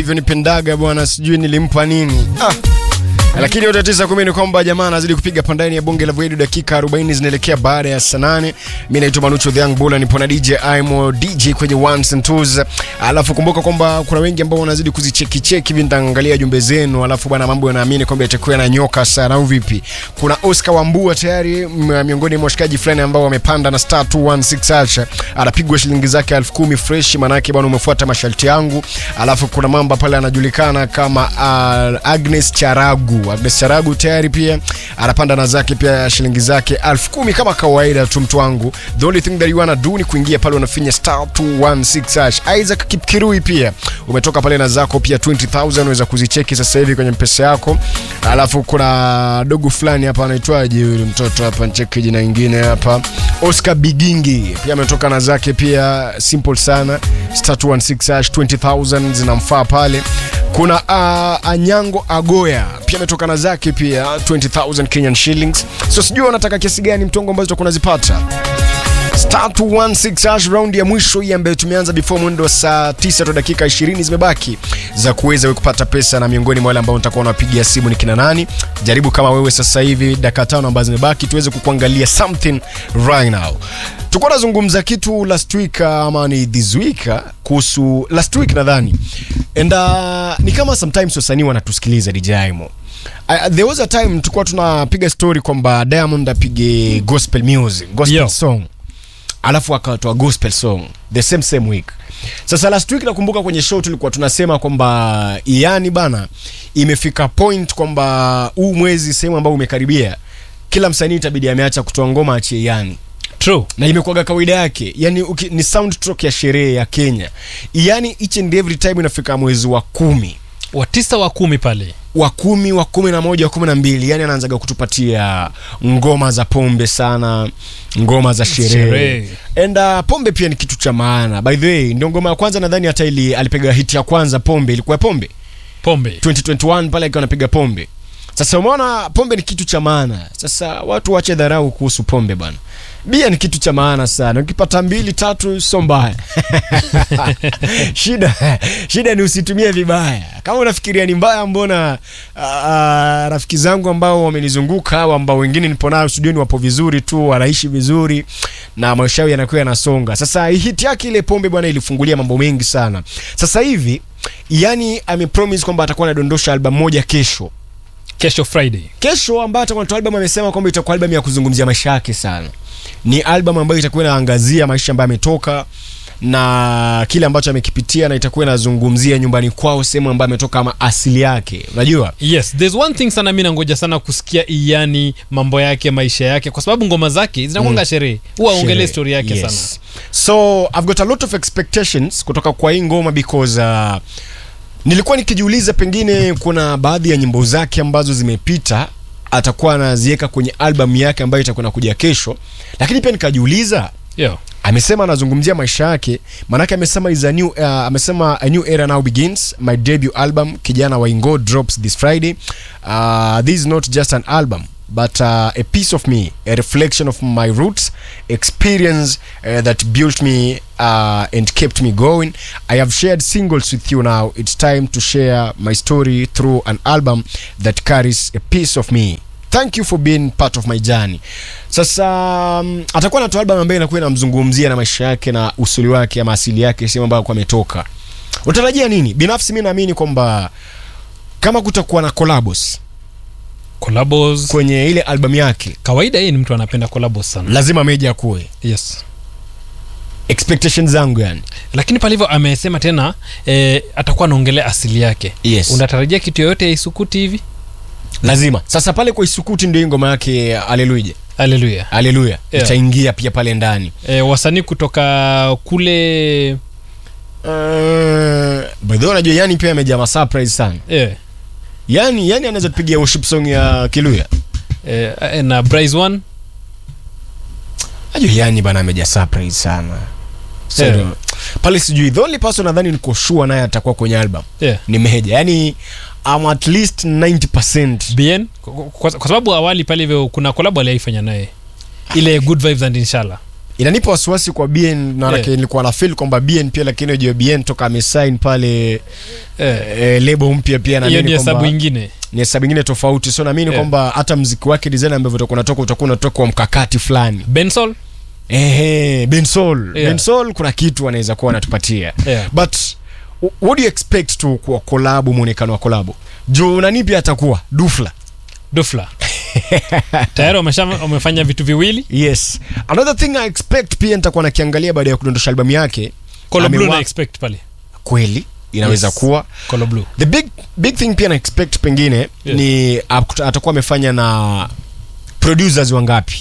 alivyonipendaga bwana, sijui nilimpa nini ah. Lakini yote tisa kumi ni kwamba jamaa anazidi kupiga pandani ya bonge la Voedu, dakika 40 zinaelekea baada ya saa nane. Mimi naitwa Manucho the Young Bull, nipo na DJ Imo DJ kwenye ones and twos. Alafu kumbuka kwamba kuna wengi ambao wanazidi kuzicheki cheki hivi, nitaangalia jumbe zenu, alafu bwana, mambo yanaamini kwamba itakuwa na nyoka sana au vipi? Kuna Oscar Wambua tayari m- miongoni mwa washikaji fulani ambao wamepanda na star 216 acha anapigwa shilingi zake elfu kumi fresh, manake bwana, umefuata masharti yangu. Alafu kuna mamba pale anajulikana kama uh, Agnes Charagu. Agnes Charagu tayari pia anapanda na zake pia shilingi zake elfu kumi kama kawaida tu, mtu wangu. The only thing that you wanna do ni kuingia pale unafinya star 216 hash. Isaac Kipkirui pia umetoka pale na zako pia 20000 unaweza kuzicheki sasa hivi kwenye mpesa yako. Alafu kuna dogo fulani hapa anaitwaje yule mtoto hapa, ncheki jina ingine hapa, Oscar Bigingi pia ametoka na zake pia, simple sana star 216 hash 20000 zinamfaa pale. Kuna uh, Anyango Agoya pia ametoka na zake pia 20000 Kenyan shillings. So sijui wanataka kiasi gani mtongo ambazo tutakuwa nazipata star 216 hash round ya mwisho hii ambayo tumeanza before mwendo wa saa 9 tu dakika 20 zimebaki za kuweza wewe kupata pesa, na miongoni mwa wale ambao nitakuwa nawapigia simu ni kina nani. Jaribu kama wewe sasa hivi, dakika tano ambazo zimebaki tuweze kukuangalia something right now. Tulikuwa tunazungumza kitu last week ama ni this week kuhusu last week nadhani, and uh, ni kama sometimes wasanii wanatusikiliza DJ Imo. Uh, there was a time tulikuwa tunapiga story kwamba Diamond apige gospel music, gospel Yo. song alafu akatoa gospel song the same same week. Sasa last week nakumbuka kwenye show tulikuwa tunasema kwamba yani bana, imefika point kwamba huu mwezi sehemu ambao umekaribia, kila msanii itabidi ameacha kutoa ngoma achie yani True. na imekuwaga kawaida yake yani uki, ni soundtrack ya sherehe ya Kenya yani each and every time inafika mwezi wa kumi wa tisa wa kumi pale wa kumi wa kumi na moja wa kumi na mbili yani anaanzaga kutupatia ngoma za pombe sana ngoma za sherehe Sherehe. and uh, pombe pia ni kitu cha maana by the way ndio ngoma ya kwanza nadhani hata ili alipiga hit ya kwanza pombe ilikuwa ya pombe pombe 2021 pale akiwa anapiga pombe sasa umeona pombe ni kitu cha maana sasa watu wache dharau kuhusu pombe bana bia ni kitu cha maana sana ukipata mbili tatu sio mbaya shida shida ni usitumie vibaya kama unafikiria ni mbaya mbona uh, rafiki zangu ambao wamenizunguka au ambao wengine nipo nao studioni wapo vizuri tu wanaishi vizuri na maisha yao yanakuwa yanasonga sasa hit yake ile pombe bwana ilifungulia mambo mengi sana sasa hivi yani amepromise kwamba atakuwa anadondosha album moja kesho kesho friday kesho ambayo atakuwa anatoa album amesema kwamba itakuwa album ya kuzungumzia maisha yake sana ni album ambayo itakuwa inaangazia maisha ambayo ametoka na kile ambacho amekipitia na itakuwa inazungumzia nyumbani kwao sehemu ambayo ametoka ama asili yake unajua yes there's one thing sana mi nangoja sana kusikia iyani mambo yake maisha yake kwa sababu ngoma zake zinakwanga sherehe huwa aongelee Sherehe. story yake Yes. sana so i've got a lot of expectations kutoka kwa hii ngoma because uh, nilikuwa nikijiuliza pengine kuna baadhi ya nyimbo zake ambazo zimepita atakuwa anaziweka kwenye album yake ambayo itakuwa nakuja kesho lakini pia nikajiuliza yeah. amesema anazungumzia maisha yake maanake amesema is a new, uh, amesema a new era now begins my debut album kijana wa ingo drops this friday uh, this is not just an album but uh, a piece of me a reflection of my roots experience uh, that built me uh, and kept me going i have shared singles with you now it's time to share my story through an album that carries a piece of me thank you for being part of my journey sasa um, atakuwa natoa album ambayo inakuwa inamzungumzia na maisha yake na usuli wake ama asili yake sehemu ambayo alikuwa ametoka unatarajia nini binafsi mi naamini kwamba kama kutakuwa na collabos collabos kwenye ile album yake kawaida yeye ni mtu anapenda collabos sana lazima meja kuwe yes expectations zangu yani lakini pale hivyo amesema tena eh, atakuwa anaongelea asili yake Yes. unatarajia kitu yoyote ya isukuti hivi lazima sasa pale kwa isukuti ndio hii ngoma yake aleluya haleluya aleluya Yeah. itaingia pia pale ndani eh, wasanii kutoka kule uh, by the way unajua yani pia amejaa masurprise sana eh, yani yani anaweza tupigia worship song ya kiluya eh, eh, na Bryce one Ajua yani bana amejaa surprise sana so, Yeah. pale sijui the only person nadhani niko sure naye atakuwa kwenye album yeah. ni meja yani I'm at least 90% bn kwa, kwa, kwa sababu awali pale hivyo kuna kolabo aliaifanya naye ile good vibes and inshallah inanipa wasiwasi kwa bn na Yeah. nilikuwa na feel kwamba bn pia lakini ujue bn toka amesign pale Eh, eh, lebo mpya pia hiyo naamini ni hesabu kwamba ingine ni hesabu ingine tofauti so naamini Yeah. kwamba hata mziki wake design ambavyo utakuwa unatoka utakuwa unatoka kwa mkakati fulani bensol ehe bensol Yeah. bensol kuna kitu anaweza kuwa anatupatia Yeah. but w- what do you expect to kwa kolabu mwonekano wa kolabu juu nani pia atakuwa dufla dufla tayari wamesha- wamefanya vitu viwili yes another thing i expect pia nitakuwa nakiangalia baada ya kudondosha albamu yake Colo Blue amewa- na expect pale kweli inaweza Yes. kuwa Colo Blue the big big thing pia na expect pengine Yeah. ni akuta- atakuwa amefanya na producers wangapi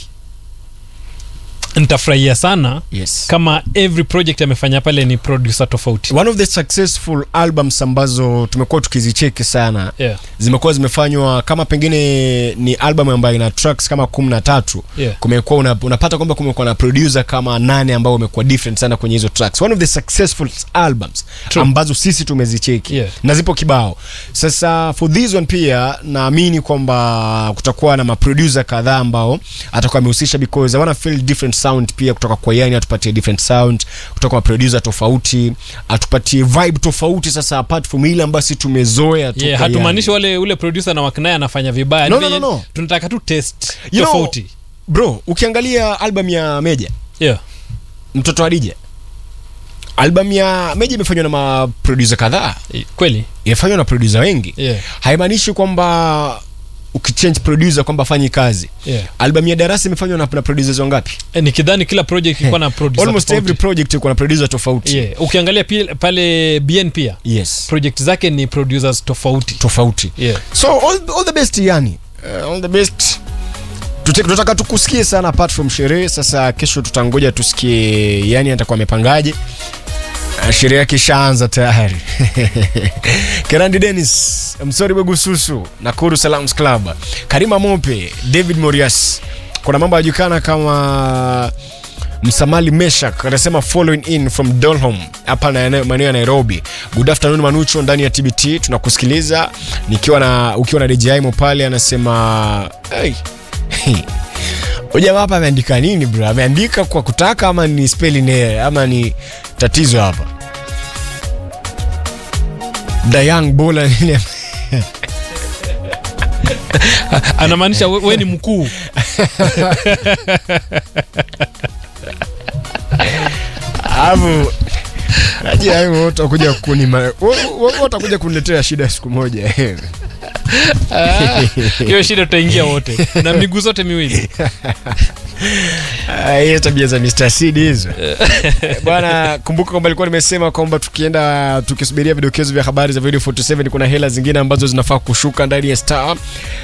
nitafurahia sana yes kama every project amefanya pale ni producer tofauti one of the successful albums ambazo tumekuwa tukizicheki sana yeah. zimekuwa zimefanywa kama pengine ni album ambayo ina tracks kama kumi na tatu Yeah. kumekuwa una, unapata kwamba kumekuwa na producer kama nane ambao wamekuwa different sana kwenye hizo tracks one of the successful albums True. ambazo sisi tumezicheki Yeah. na zipo kibao sasa for this one pia naamini kwamba kutakuwa na maproducer kadhaa ambao atakuwa amehusisha because I wanna feel different sound pia kutoka kwa yani atupatie different sound kutoka kwa producer tofauti atupatie vibe tofauti sasa apart from ile ambayo si tumezoea tu yeah, kwa hatumaanishi Yani. wale ule producer na wakinaye anafanya vibaya No, Ni no, no, venye no. tunataka tu test You know- tofauti bro ukiangalia album ya meja yeah. mtoto wa dija album ya meja imefanywa na maproducer kadhaa Eh, kweli imefanywa na producer wengi yeah. haimaanishi kwamba ukichange producer kwamba afanyi kazi Yeah. album ya darasa imefanywa na, na producers wangapi Eh, nikidhani kila project ilikuwa na producer almost tofauti. every project iko na producer tofauti yeah. ukiangalia pia, pale bn pia yes project zake ni producers tofauti tofauti yeah. so all, all the best yani uh, all the best Tute- tunataka tukusikie sana apart from sherehe sasa kesho tutangoja tusikie yani atakuwa amepangaje Ah, sherehe yake ishaanza tayari kerandi denis msori bwegususu nakuru salams club karima mope david morias kuna mambo yajulikana kama msamali meshak anasema following in from dolhom hapa na eneo- maeneo ya nairobi good afternoon manucho ndani ya tbt tunakusikiliza nikiwa na ukiwa na djaimo pale anasema hey. ujamaa hapa ameandika nini bro ameandika kwa kutaka ama ni spelling error ama ni tatizo hapa dayang bola nini anamaanisha we, we ni mkuu alafu najua hivyo wote watakuja kunima wo- wo- wote watakuja kuniletea shida siku moja hiyo shida tutaingia wote na miguu zote miwili Ah, hiyo tabia za Mr. Seed hizo bwana kumbuka kwamba alikuwa nimesema kwamba tukienda tukisubiria vidokezo vya habari za video 47 kuna hela zingine ambazo zinafaa kushuka ndani ya star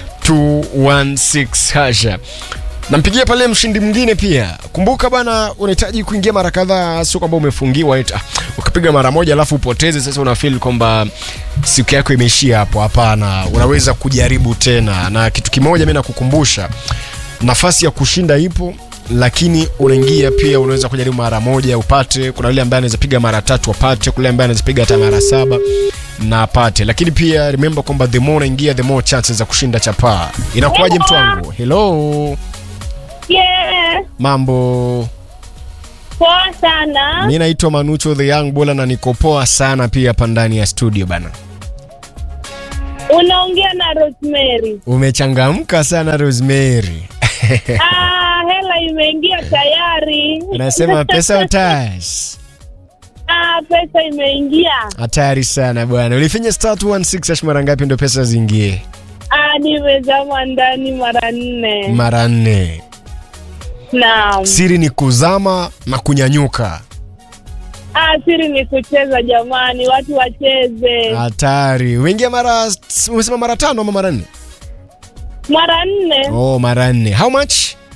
216 hasha nampigia pale mshindi mwingine pia kumbuka bana unahitaji kuingia mara kadhaa sio kwamba umefungiwa eti, ah, ukipiga mara moja alafu upoteze sasa unafil kwamba siku yako imeishia hapo hapana unaweza kujaribu tena na kitu kimoja mi nakukumbusha nafasi ya kushinda ipo lakini unaingia pia unaweza kujaribu mara moja upate kuna yule ambaye anaweza piga mara tatu apate kuna yule ambaye anaweza piga hata mara saba na apate lakini pia remember kwamba the more unaingia the more chances za kushinda chapaa inakuwaje mtu wangu hello Yeah, mambo poa sana. mi naitwa manucho the young bola na niko poa sana pia hapa ndani ya studio bana Unaongea na Rosemary. umechangamka sana rosemary Ah, hela imeingia tayari. unasema pesa utas Ah, pesa imeingia. hatari sana bwana ulifinya star 216 hash mara ngapi ndo pesa ziingie Ah, nimezama ndani mara nne. mara nne Naam. siri ni kuzama na kunyanyuka Ah, siri ni kucheza jamani, watu wacheze. hatari uingia mara umesema mara tano ama mara nne Mara nne. oh mara nne how much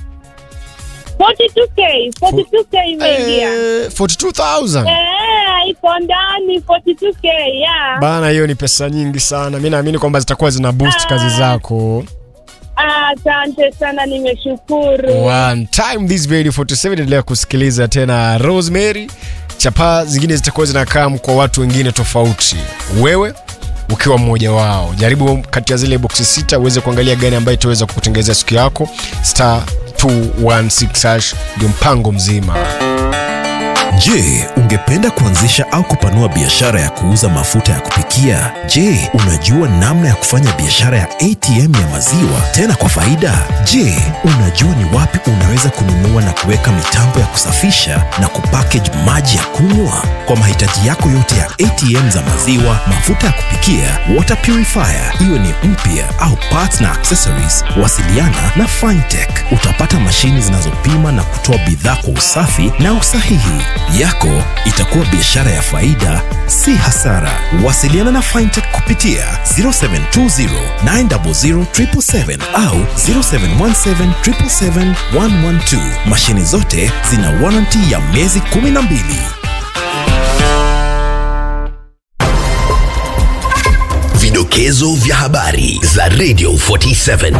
42k, 42k imeingia. eh, 42000 Eh, iko ndani 42k, yeah. bana hiyo ni pesa nyingi sana mi naamini kwamba zitakuwa zina boost Ah. kazi zako Ah, asante sana nimeshukuru. one time this video 47 endelea kusikiliza tena rosemary chapaa zingine zitakuwa zinakaa kwa watu wengine tofauti wewe ukiwa mmoja wao jaribu kati ya zile boksi sita uweze kuangalia gani ambayo itaweza kukutengezea siku yako star 216 hash ndio mpango mzima Je, ungependa kuanzisha au kupanua biashara ya kuuza mafuta ya kupikia? Je, unajua namna ya kufanya biashara ya ATM ya maziwa tena kwa faida? Je, unajua ni wapi unaweza kununua na kuweka mitambo ya kusafisha na kupackage maji ya kunywa? Kwa mahitaji yako yote ya ATM za maziwa, mafuta ya kupikia, water purifier, iwe ni mpya au parts na accessories, wasiliana na Fintech. Utapata mashini zinazopima na kutoa bidhaa kwa usafi na usahihi. Yako itakuwa biashara ya faida, si hasara. Wasiliana na Fintech kupitia 0720 900 777 au 0717 777 112. Mashini zote zina warranty ya miezi 12. Vidokezo vya habari za Radio 47.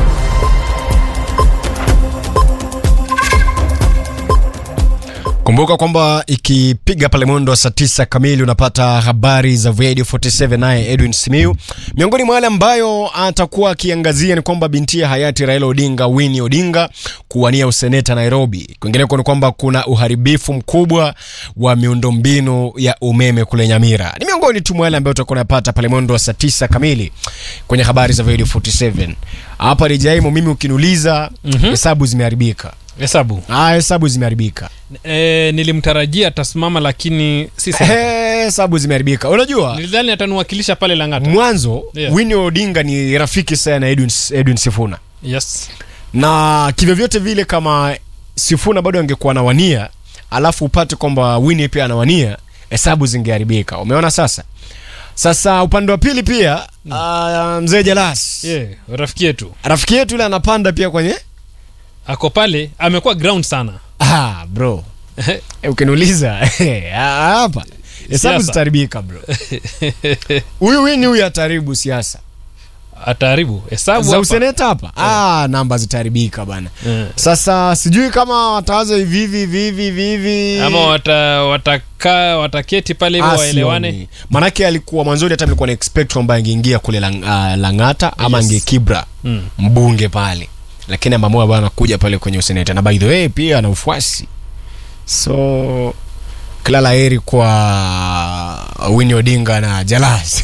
kumbuka kwamba ikipiga pale mwendo wa saa tisa kamili unapata habari za radio 47 naye edwin simiu miongoni mwa yale ambayo atakuwa akiangazia ni kwamba bintia hayati raila odinga wini odinga kuwania useneta nairobi kwingineko ni kwamba kuna uharibifu mkubwa wa miundombinu ya umeme kule nyamira ni miongoni tu mwa yale ambayo utakuwa unapata pale mwendo wa saa tisa kamili kwenye habari za radio 47 hapa rijaimo mimi ukiniuliza hesabu mm-hmm. zimeharibika hesabu Ah, hesabu zimeharibika e, nilimtarajia atasimama lakini si sana. Eh, hesabu zimeharibika unajua nilidhani ataniwakilisha pale langata mwanzo Yeah. Winnie Odinga ni rafiki sana na Edwin, Edwin Sifuna yes na kivyovyote vile kama Sifuna bado angekuwa anawania alafu upate kwamba Winnie pia anawania hesabu zingeharibika umeona sasa sasa upande wa pili pia uh, mzee Jalas yeah, rafiki yetu rafiki yetu yule anapanda pia kwenye ako pale amekuwa ground sana ah, bro Eh, ukiniuliza eh, hapa hesabu Siasa. zitaharibika bro huyu Winnie huyu ataharibu siasa ataharibu hesabu za hapa. useneta hapa ah, namba zitaharibika bana Eh. sasa sijui kama watawaza hivi hivi hivi hivi hivi hivi ama wata, wataka wataketi pale hivyo Ah, waelewane sioni. manake alikuwa mwanzoni hata nilikuwa na expect kwamba angeingia kule lang, uh, langata ama Yes. angekibra Mm. mbunge pale lakini ameamua bana kuja pale kwenye useneta na by the way pia ana ufuasi so kila la heri kwa Winnie Odinga na Jalas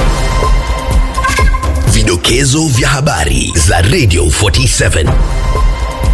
Vidokezo vya habari za Radio 47.